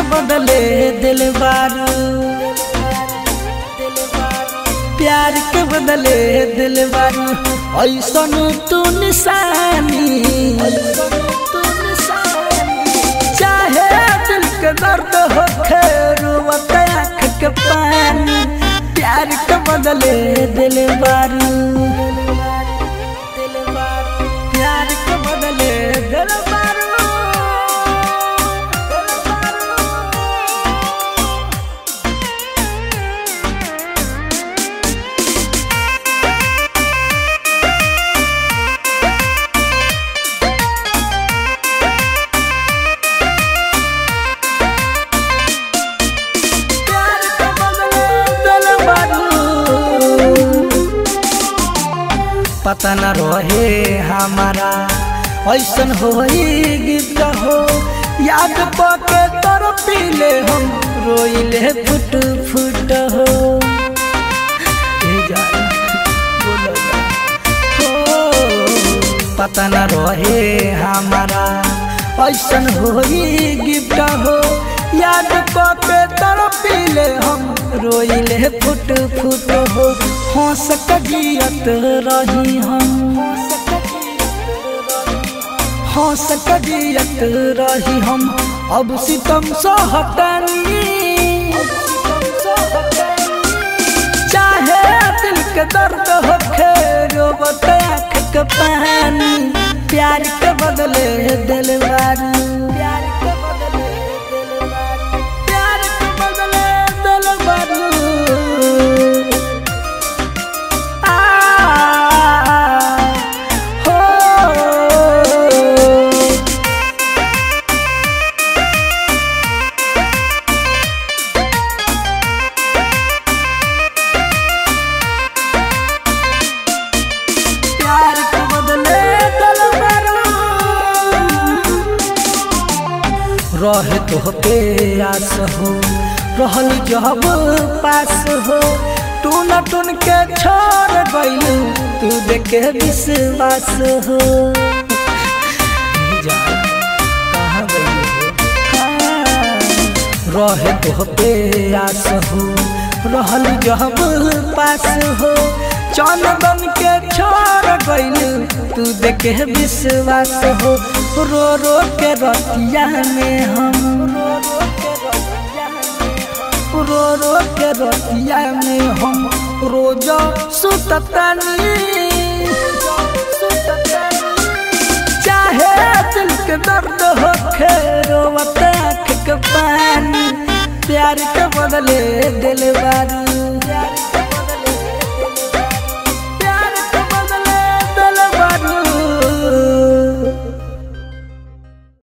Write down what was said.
बदले दिल बारू प्यार के बदले दिल बारू ऐसन तू निशानी चाहे दिल के दर्द हो रोवत आँख के पानी प्यार के बदले दिल बारू प्यार के बदले दिल बारू प्यार के बदले दिल बारू पता न रहे हमारा ऐसन होई गीत हो याद पके तोर पीले हम रोइले फुट फुट हो ए जान, बोलो ना। हो, पता न रहे हमारा ऐसन होई गिफ्ट हो याद पके तोर पीले हम रोइले फुट फुट हो हंस कजियत रही हम हंस कजियत रही हम अब सितम सहतनी चाहे दिल के दर्द हो रोबत आँख के पानी प्यार के बदले दिल बारू प्यार के बदले दिल बारू प्यार के बदले दिल बारू आ हो प्यार के बदले दिल बारू रहे तो पे आस हो रहल जब पास हो टून टून के छोड़ गइलू तू देखे विश्वास हो जा, कहाँ गइलू हो? हाँ, रहे तो पे आस हो रहल जब पास हो चंदन के छोड़ गइलू तू देखे विश्वास हो रो रो के रतिया में हम रो रो के रतिया में हम रोज सुततनी चाहे दिल के दर्द हो रोवत आँख के पानी प्यार के बदले दिल बारू